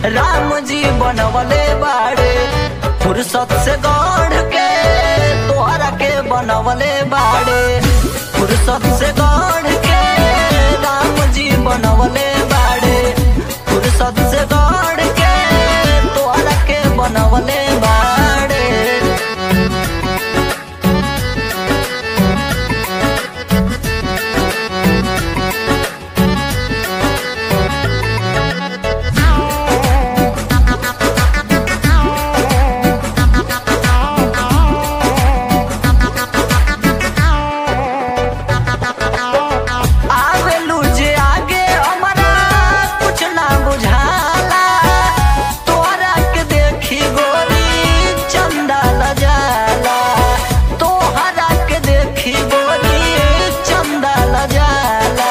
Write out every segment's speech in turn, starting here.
राम जी बनवले बाड़े फुर्सत से गढ़ के तोहरा के बनवले बाड़े फुर्सत से गढ़ के राम जी बनवले बाड़े फुर्सत से गढ़ के तोहरा के बनवले बाड़े आवेलू जे आगे हमारा कुछ ना बुझाला तोहरा के देखी गोरी चंदा लजाला तोहरा के देखी गोरी चंदा लजाला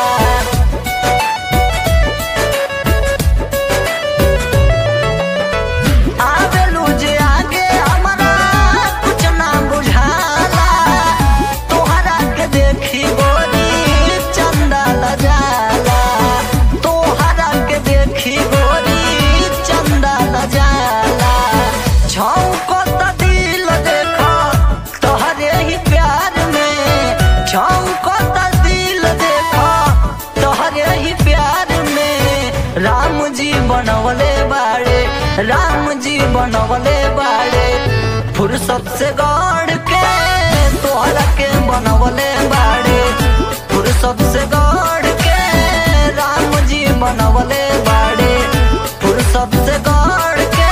आवेलू जे आगे हमारा कुछ ना बुझाला तोहरा के देखी गोरी चंदा लजाला तोहरा के देखी गोरी चंदा लजाला छौको त दिल देखो तोहरे ही प्यार में छौको त दिल देखो तोहरे ही प्यार में राम जी बनवले बाड़े राम जी बनवले बाड़े फुर्सत से गढ़ के तोहरा के बनवले बाड़े फुर्सत से गढ़ के राम जी बनवले बाड़े फुर्सत से गढ़ के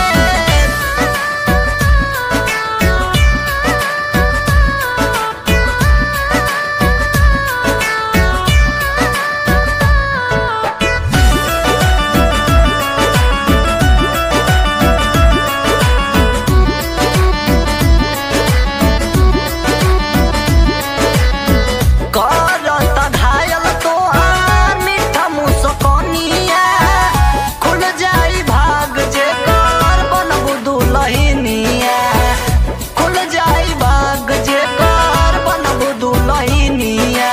करत घायल तोहार मीठा मुस्कनिया खुल जाई भाग जे कर बनबू दुलहिनिया खुल जाई भाग जे कर बनबू दुलहिनिया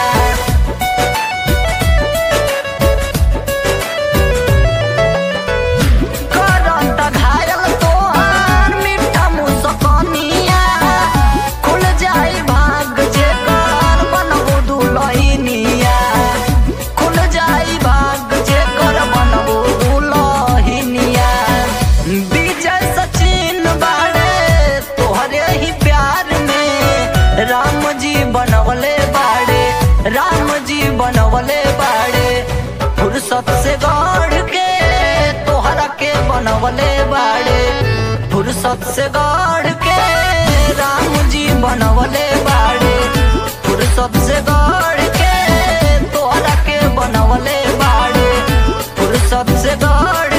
करत घायल तोहार मीठा मुस्कनिया खुल जाई भाग जे कर बनबू दुलहिनिया खुल जाई भाग जे कर बनबू दुलहिनिया विजय सचिन बाड़े तोहरे ही प्यार में राम जी बनवले बाड़े राम जी बनवले बाड़े फुर्सत से गढ़ के तोहरा के बनवले बाड़े फुर्सत से गढ़ के राम जी बनवले बाड़े फुर्सत से गढ़ के तोहरा के बनवले बाड़े फुर्सत से गढ़